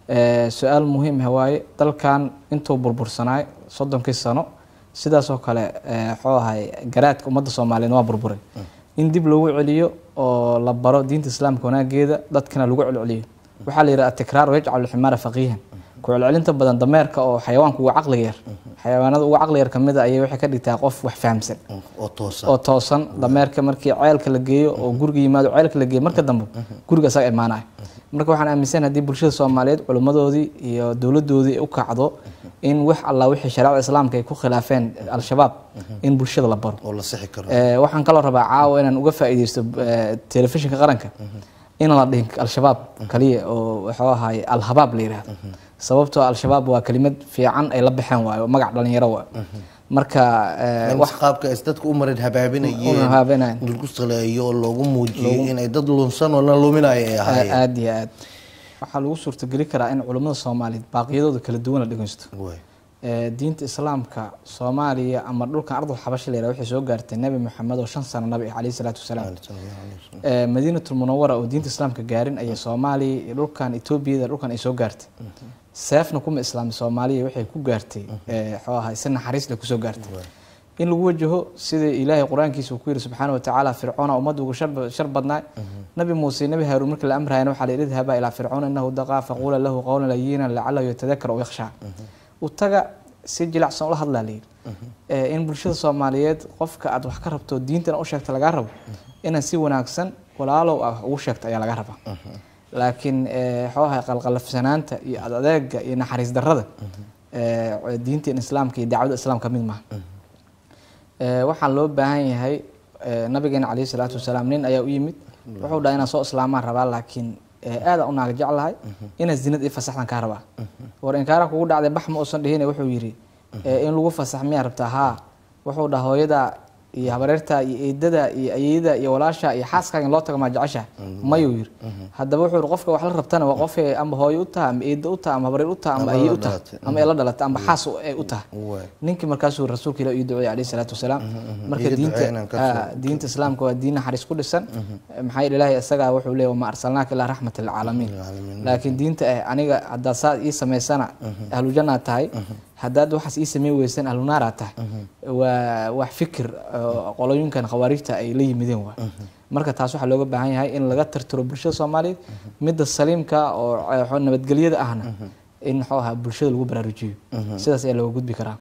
su-aal muhiim ah waaye dalkan intuu burbursanaay soddonkii sano sidaasoo kale muxuu ahay garaadka ummadda soomaaliyeed waa burburay in dib loogu celiyo oo la baro diinta islaamka wanaageeda dadkana lagu celceliyo waxaa la yidhaha atikraar yajcalu ximaara faqiihan ku celcelinta badan dameerka oo xayawaanka uga caqliga yar xayawaanada uga caqli yar kamid a ayay waxay ka dhigtaa qof wax fahamsan oo toosan oo toosan dameerka markii ceelka la geeyo oo guriga yimaado ceelka la geeyo marka dambe guriga isaga imaanaya marka waxaan aaminsan haddii bulshada soomaaliyeed culimmadoodii iyo dowladoodii u kacdo in wax alla wixii shareecada islaamka ay ku khilaafeen al-shabaab in bulshada la baro oo la sixi karo waxaan kaloo rabaa caawa inaan uga faa'iideysto telefishinka qaranka inaan la dhihin al-shabaab kaliya oo wuxuu ahaay al-habaab la yidhaahdo sababtoo al-shabaab waa kelimad fiican ay la baxeen waayo magac dhalinyaro waa marka wax qaabka is dadka u marin habaabinayeen habaabinayn in lagu saleeyo oo loogu muujiyo inay dad lunsan oo la luminayo ay ahaayeen aada iyo aad waxaa lagu suurtageli karaa in culimmada soomaaliyeed baaqiyadooda kala duwan la dhegeysto Waay. diinta islaamka soomaaliya ama dhulkan ardul xabasha la yidhaha waxay soo gaartay nebi moxamed oo shan sano nabi ah calayhi salaatu wasalaam madiinatul munawara oo diinta islaamka gaarin ayay soomaaliya iyo dhulkan etoobiyada dhulkan ay soo gaartay seefna kuma islaami soomaaliya waxay ku gaartay muxuu ahay si naxariis leh kusoo gaartay in lagu wajaho sida ilaahay qur-aankiisa uu ku yiri subxaana watacaala fircoona ummadda ugu shar- shar badnaa nabi muuse nabi haaruun markii la amrayana waxaa la yidhi idhaba ilaa fircoona inahu daqaa faquula lahu qawlan layinan lacalahu yatadakar oo yakhshaa u taga si jilacsan ula hadlaa layidhi in bulshada soomaaliyeed qofka aad wax ka rabto diintana u sheegta lagaa rabo inaad si wanaagsan walaalow ah ugu sheegto ayaa laga rabaa laakiin muxuu ahay qalqalafsanaanta iyo adeega iyo naxariis darrada diinteen islaamka iyo dacwada islaamka mid maaha waxaan loo baahan yahay nabigeena calayhi salaatu wasalaam nin ayaa u yimid wuxuu dhaha inaan soo islaamaan rabaa laakiin aadaan u naaga jeclahay inaad zinad ii fasaxdan kaa rabaa war inkaara kugu dhacday bax ma uusan dhihine wuxuu yidhi in lagu fasax miyaa rabtaa haa wuxuu dhaha hooyada iyo habareerta iyo eedada iyo ayeyada iyo walaasha iyo xaaskaaga in loo tago maa jecesha mayuu yiri haddaba wuxuu yiri qofka wax la rabtana waa qof ama hooyo u taha ama eeda u taha ama habareer u taha ama ayey u taha ama ee la dhalata ama xaas ay u taha Waay. ninkii markaasuu rasuulka ilaah ii duceeyay calayhi salaatu wasalaam marka Ii diinta duceeyna ka ah, diinta islaamka waa diin naxariis ku dhisan maxaa yeele ilaahay isagaa wuxuu leeyahay wama arsalnaaka ilaa raxmata lilcaalamiin Lilcaalamiin. laakiin diinta eh aniga haddaad saa ii samaysana ahlu jannaad tahay haddaad waxaas ii sameyn weysan ahlu naaraad tahay waa wax fikir oo qolooyinkan khawaarijta ay la yimideen waa marka taas waxaa looga baahan yahay in laga tirtiro bulshada soomaaliyeed midda saliimka oo eh, nabadgelyada ahna in muxuu ahaa bulshada lagu baraarujiyo sidaas ayaa looga gudbi karaa